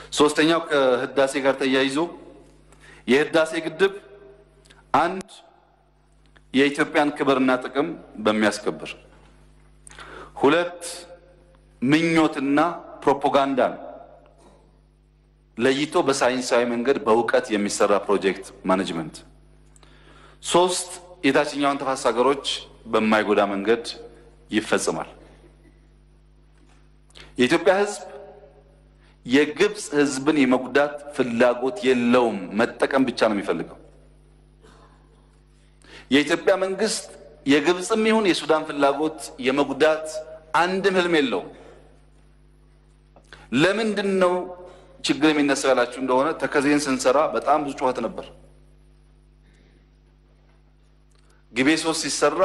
ሶስተኛው ከህዳሴ ጋር ተያይዞ የህዳሴ ግድብ አንድ የኢትዮጵያን ክብርና ጥቅም በሚያስከብር ሁለት ምኞትና ፕሮፓጋንዳን ለይቶ በሳይንሳዊ መንገድ በእውቀት የሚሰራ ፕሮጀክት ማኔጅመንት ሶስት የታችኛውን ተፋሰስ ሀገሮች በማይጎዳ መንገድ ይፈጽማል። የኢትዮጵያ ህዝብ የግብፅ ህዝብን የመጉዳት ፍላጎት የለውም። መጠቀም ብቻ ነው የሚፈልገው። የኢትዮጵያ መንግስት የግብፅም ይሁን የሱዳን ፍላጎት የመጉዳት አንድም ህልም የለውም። ለምንድን ነው ችግር የሚነሳው ያላችሁ እንደሆነ ተከዜን ስንሰራ በጣም ብዙ ጩኸት ነበር። ግቤ ሶስት ሲሰራ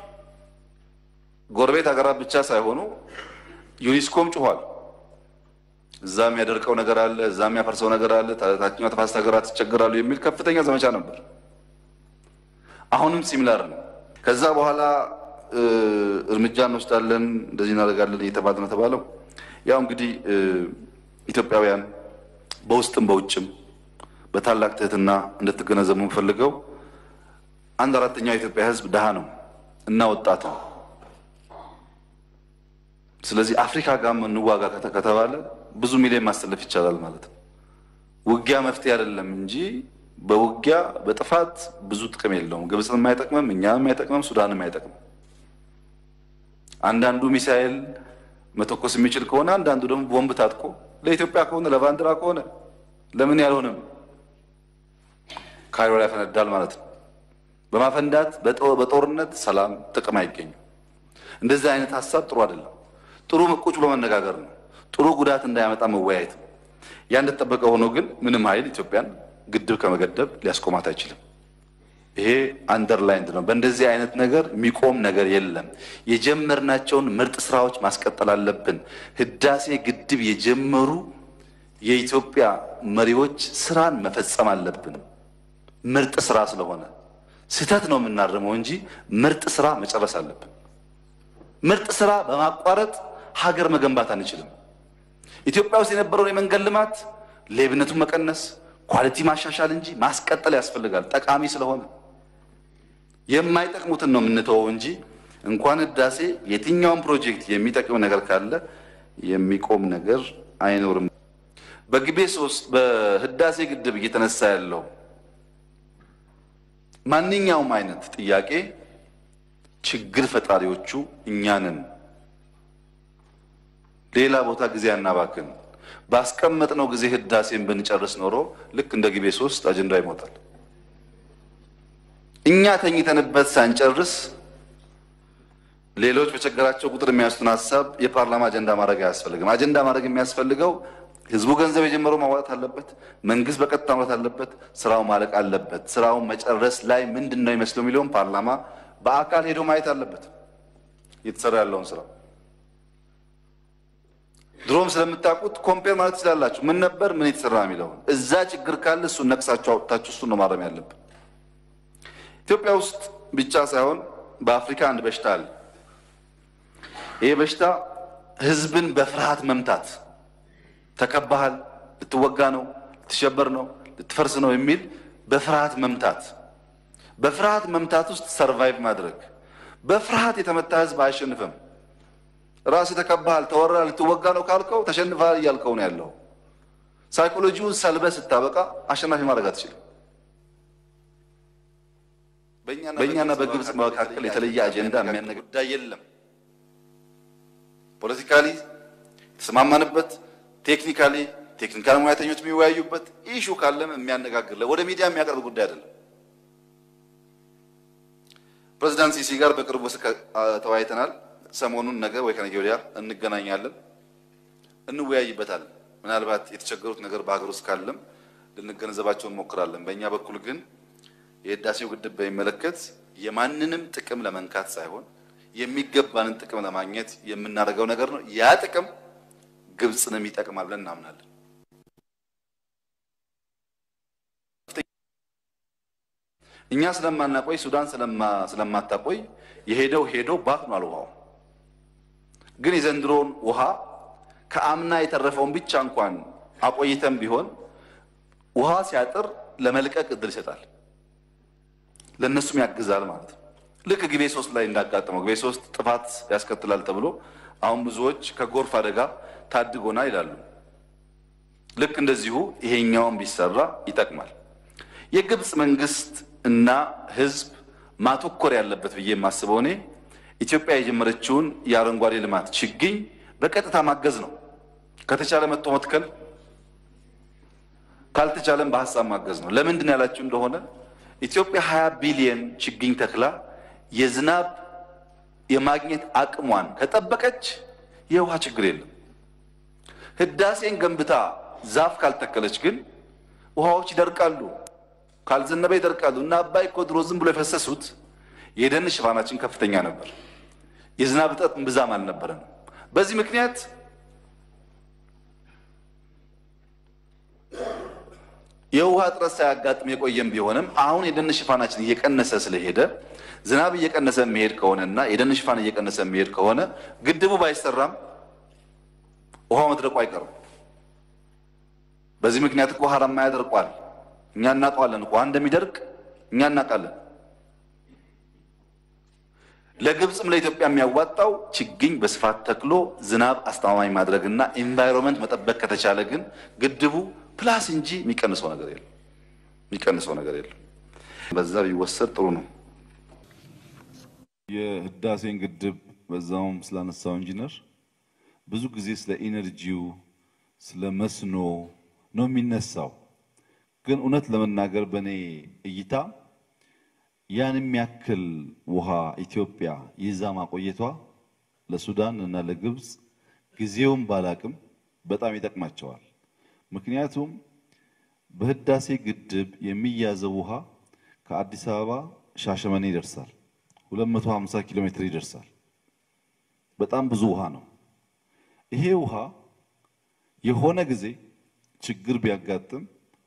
ጎረቤት ሀገራት ብቻ ሳይሆኑ ዩኒስኮም ጩኋል። እዛ የሚያደርቀው ነገር አለ፣ እዛ የሚያፈርሰው ነገር አለ፣ ታችኛው ተፋሰስ ሀገራት ይቸገራሉ የሚል ከፍተኛ ዘመቻ ነበር። አሁንም ሲሚላር ነው። ከዛ በኋላ እርምጃ እንወስዳለን፣ እንደዚህ እናደርጋለን እየተባለ ነው የተባለው። ያው እንግዲህ ኢትዮጵያውያን በውስጥም በውጭም በታላቅ ትህትና እንድትገነዘቡ የምፈልገው አንድ አራተኛው የኢትዮጵያ ህዝብ ድሃ ነው እና ወጣት ነው። ስለዚህ አፍሪካ ጋር እንዋጋ ከተባለ ብዙ ሚሊዮን ማሰለፍ ይቻላል ማለት ነው። ውጊያ መፍትሄ አይደለም እንጂ በውጊያ በጥፋት ብዙ ጥቅም የለውም። ግብፅን የማይጠቅምም፣ እኛም የማይጠቅምም፣ ሱዳንም አይጠቅምም። አንዳንዱ ሚሳኤል መተኮስ የሚችል ከሆነ አንዳንዱ ደግሞ ቦምብ ታጥቆ ለኢትዮጵያ ከሆነ ለባንዲራ ከሆነ ለምን ያልሆነም ካይሮ ላይ ያፈነዳል ማለት ነው። በማፈንዳት በጦርነት ሰላም ጥቅም አይገኝም። እንደዚህ አይነት ሀሳብ ጥሩ አይደለም። ጥሩ ቁጭ ብሎ መነጋገር ነው። ጥሩ ጉዳት እንዳያመጣ መወያየት ነው። ያ እንደተጠበቀ ሆኖ ግን ምንም ኃይል ኢትዮጵያን ግድብ ከመገደብ ሊያስቆማት አይችልም። ይሄ አንደርላይንድ ነው። በእንደዚህ አይነት ነገር የሚቆም ነገር የለም። የጀመርናቸውን ምርጥ ስራዎች ማስቀጠል አለብን። ህዳሴ ግድብ የጀመሩ የኢትዮጵያ መሪዎች ስራን መፈጸም አለብን። ምርጥ ስራ ስለሆነ ስህተት ነው የምናርመው እንጂ ምርጥ ስራ መጨረስ አለብን። ምርጥ ስራ በማቋረጥ ሀገር መገንባት አንችልም። ኢትዮጵያ ውስጥ የነበረውን የመንገድ ልማት ሌብነቱን መቀነስ፣ ኳሊቲ ማሻሻል እንጂ ማስቀጠል ያስፈልጋል። ጠቃሚ ስለሆነ የማይጠቅሙትን ነው የምንተወው እንጂ እንኳን ህዳሴ የትኛውን ፕሮጀክት የሚጠቅም ነገር ካለ የሚቆም ነገር አይኖርም። በግቤ ሶስት በህዳሴ ግድብ እየተነሳ ያለው ማንኛውም አይነት ጥያቄ ችግር ፈጣሪዎቹ እኛንን ሌላ ቦታ ጊዜ አናባክን። ባስቀመጥነው ጊዜ ህዳሴን ብንጨርስ ኖሮ ልክ እንደ ግቤ ሶስት አጀንዳ ይሞታል። እኛ ተኝተንበት ሳንጨርስ ሌሎች በቸገራቸው ቁጥር የሚያስቱን ሀሳብ የፓርላማ አጀንዳ ማድረግ አያስፈልግም። አጀንዳ ማድረግ የሚያስፈልገው ህዝቡ ገንዘብ የጀመረው ማዋጣት አለበት። መንግስት በቀጥታ ማውጣት አለበት። ስራው ማለቅ አለበት። ስራውን መጨረስ ላይ ምንድን ነው ይመስለው የሚለውን ፓርላማ በአካል ሄዶ ማየት አለበት። እየተሰራ ያለውን ስራ ድሮም ስለምታውቁት ኮምፔር ማለት ትችላላችሁ። ምን ነበር ምን የተሰራ የሚለውን እዛ ችግር ካለ እሱን ነቅሳችሁ አውጥታችሁ እሱን ነው ማረም ያለብን። ኢትዮጵያ ውስጥ ብቻ ሳይሆን በአፍሪካ አንድ በሽታ አለ። ይህ በሽታ ህዝብን በፍርሃት መምታት ተከባሃል፣ ልትወጋ ነው፣ ልትሸበር ነው፣ ልትፈርስ ነው የሚል በፍርሃት መምታት፣ በፍርሃት መምታት ውስጥ ሰርቫይቭ ማድረግ። በፍርሃት የተመታ ህዝብ አያሸንፍም። ራስ ተከባሃል፣ ተወራ፣ ልትወጋ ነው ካልከው ተሸንፈሃል እያልከው ነው ያለው። ሳይኮሎጂውን ሰልበ ስታበቃ አሸናፊ ማድረግ አትችልም። በእኛና በግብፅ መካከል የተለየ አጀንዳ የሚያነግ ጉዳይ የለም። ፖለቲካሊ የተስማማንበት ቴክኒካሊ ቴክኒካል ሙያተኞች የሚወያዩበት ኢሹ ካለም የሚያነጋግር ወደ ሚዲያ የሚያቀርብ ጉዳይ አይደለም። ፕሬዚዳንት ሲሲ ጋር በቅርቡ ተወያይተናል። ሰሞኑን ነገ ወይ ከነገ ወዲያ እንገናኛለን፣ እንወያይበታለን። ምናልባት የተቸገሩት ነገር በሀገር ውስጥ ካለም ልንገነዘባቸው እንሞክራለን። በእኛ በኩል ግን የህዳሴው ግድብ በሚመለከት የማንንም ጥቅም ለመንካት ሳይሆን የሚገባንን ጥቅም ለማግኘት የምናደርገው ነገር ነው። ያ ጥቅም ግብፅንም ይጠቅማል ብለን እናምናለን። እኛ ስለማናቆይ ሱዳን ስለማታቆይ የሄደው ሄዶ ባክኗል ውሃው። ግን የዘንድሮውን ውሃ ከአምና የተረፈውን ብቻ እንኳን አቆይተም ቢሆን ውሃ ሲያጥር ለመልቀቅ እድል ይሰጣል፣ ለእነሱም ያግዛል ማለት ነው። ልክ ግቤ ሶስት ላይ እንዳጋጠመው ግቤ ሶስት ጥፋት ያስከትላል ተብሎ አሁን ብዙዎች ከጎርፍ አደጋ ታድጎና ይላሉ። ልክ እንደዚሁ ይሄኛውን ቢሰራ ይጠቅማል። የግብፅ መንግስት እና ህዝብ ማተኮር ያለበት ብዬ የማስበው እኔ ኢትዮጵያ የጀመረችውን የአረንጓዴ ልማት ችግኝ በቀጥታ ማገዝ ነው። ከተቻለ መጥቶ መትከል፣ ካልተቻለም በሀሳብ ማገዝ ነው። ለምንድን ያላችሁ እንደሆነ ኢትዮጵያ 20 ቢሊየን ችግኝ ተክላ የዝናብ የማግኘት አቅሟን ከጠበቀች የውሃ ችግር የለም። ህዳሴን ገንብታ ዛፍ ካልተከለች ግን ውሃዎች ይደርቃሉ፣ ካልዘነበ ይደርቃሉ። እና አባይ እኮ ድሮ ዝም ብሎ የፈሰሱት የደን ሽፋናችን ከፍተኛ ነበር። የዝናብ እጥረት ብዛም አልነበረም። በዚህ ምክንያት የውሃ እጥረት ሳያጋጥም የቆየም ቢሆንም አሁን የደን ሽፋናችን እየቀነሰ ስለሄደ ዝናብ እየቀነሰ የሚሄድ ከሆነና የደን ሽፋን እየቀነሰ የሚሄድ ከሆነ ግድቡ ባይሰራም ውሃ መድረቁ አይቀርም። በዚህ ምክንያት እኮ ሀራማ ያደርቋል። እኛ እናውቀዋለን። ውሃ እንደሚደርቅ እኛ እናውቃለን። ለግብፅም ለኢትዮጵያ የሚያዋጣው ችግኝ በስፋት ተክሎ ዝናብ አስተማማኝ ማድረግና ኢንቫይሮንመንት መጠበቅ ከተቻለ ግን ግድቡ ፕላስ እንጂ የሚቀንሰው ነገር የለም። የሚቀንሰው ነገር የለም። በዛ ቢወሰድ ጥሩ ነው። የህዳሴን ግድብ በዛውም ስላነሳው ኢንጂነር ብዙ ጊዜ ስለ ኢነርጂው ስለ መስኖ ነው የሚነሳው። ግን እውነት ለመናገር በእኔ እይታ ያን የሚያክል ውሃ ኢትዮጵያ ይዛ ማቆየቷ ለሱዳን እና ለግብፅ ጊዜውን ባላቅም በጣም ይጠቅማቸዋል። ምክንያቱም በህዳሴ ግድብ የሚያዘው ውሃ ከአዲስ አበባ ሻሸመኔ ይደርሳል። 250 ኪሎ ሜትር ይደርሳል። በጣም ብዙ ውሃ ነው። ይሄ ውሃ የሆነ ጊዜ ችግር ቢያጋጥም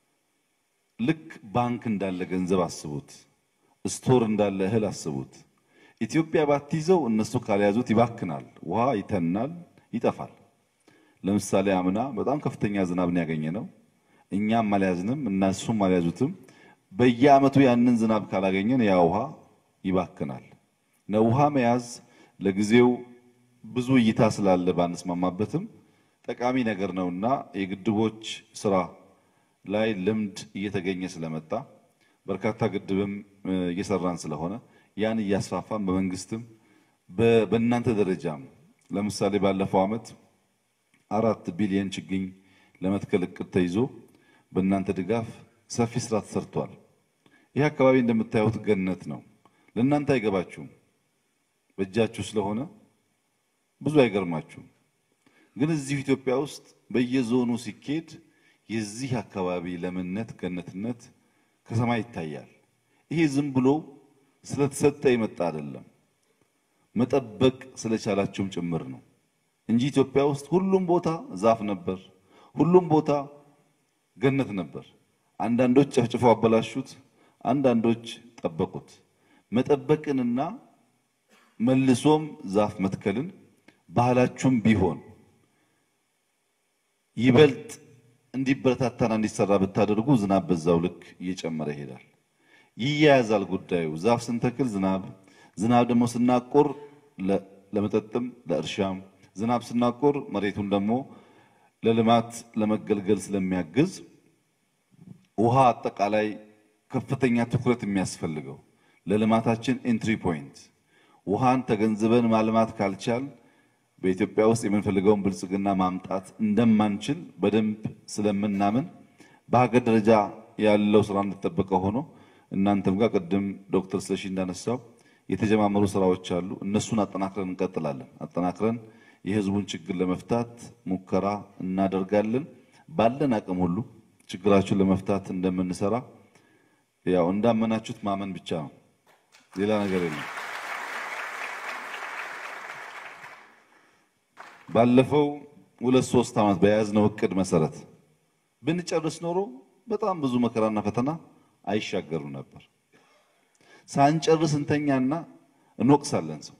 ልክ ባንክ እንዳለ ገንዘብ አስቡት፣ ስቶር እንዳለ እህል አስቡት። ኢትዮጵያ ባትይዘው እነሱ ካልያዙት ይባክናል፣ ውሃ ይተናል፣ ይጠፋል። ለምሳሌ አምና በጣም ከፍተኛ ዝናብን ያገኘ ነው። እኛም አልያዝንም እና እሱም አልያዙትም። በየዓመቱ ያንን ዝናብ ካላገኘን ያ ውሃ ይባክናል። ውሃ መያዝ ለጊዜው ብዙ እይታ ስላለ ባንስማማበትም ጠቃሚ ነገር ነውና የግድቦች ስራ ላይ ልምድ እየተገኘ ስለመጣ በርካታ ግድብም እየሰራን ስለሆነ ያን እያስፋፋን በመንግስትም በእናንተ ደረጃም ለምሳሌ ባለፈው ዓመት አራት ቢሊየን ችግኝ ለመትከል እቅድ ተይዞ በእናንተ ድጋፍ ሰፊ ስራ ተሰርቷል። ይህ አካባቢ እንደምታዩት ገነት ነው። ለእናንተ አይገባችሁም፣ በእጃችሁ ስለሆነ ብዙ አይገርማችሁም። ግን እዚሁ ኢትዮጵያ ውስጥ በየዞኑ ሲኬድ የዚህ አካባቢ ለምነት ገነትነት ከሰማይ ይታያል። ይሄ ዝም ብሎ ስለተሰጠ የመጣ አይደለም፣ መጠበቅ ስለቻላችሁም ጭምር ነው እንጂ ኢትዮጵያ ውስጥ ሁሉም ቦታ ዛፍ ነበር፣ ሁሉም ቦታ ገነት ነበር። አንዳንዶች ጨፍጭፈው አበላሹት፣ አንዳንዶች ጠበቁት። መጠበቅንና መልሶም ዛፍ መትከልን ባህላችሁም ቢሆን ይበልጥ እንዲበረታታና እንዲሰራ ብታደርጉ ዝናብ በዛው ልክ እየጨመረ ይሄዳል። ይያያዛል ጉዳዩ። ዛፍ ስንተክል ዝናብ፣ ዝናብ ደግሞ ስናቆር ለመጠጥም ለእርሻም፣ ዝናብ ስናቆር መሬቱን ደግሞ ለልማት ለመገልገል ስለሚያግዝ ውሃ አጠቃላይ ከፍተኛ ትኩረት የሚያስፈልገው ለልማታችን ኤንትሪ ፖይንት ውሃን ተገንዝበን ማልማት ካልቻል በኢትዮጵያ ውስጥ የምንፈልገውን ብልጽግና ማምጣት እንደማንችል በደንብ ስለምናምን በሀገር ደረጃ ያለው ስራ እንደተጠበቀ ሆኖ እናንተም ጋር ቅድም ዶክተር ስለሺ እንዳነሳው የተጀማመሩ ስራዎች አሉ። እነሱን አጠናክረን እንቀጥላለን። አጠናክረን የህዝቡን ችግር ለመፍታት ሙከራ እናደርጋለን። ባለን አቅም ሁሉ ችግራችሁን ለመፍታት እንደምንሰራ ያው እንዳመናችሁት ማመን ብቻ ነው፣ ሌላ ነገር የለም። ባለፈው ሁለት ሶስት ዓመት በያዝነው እቅድ መሰረት ብንጨርስ ኖሮ በጣም ብዙ መከራና ፈተና አይሻገሩ ነበር። ሳንጨርስ እንተኛና እንወቅሳለን ሰው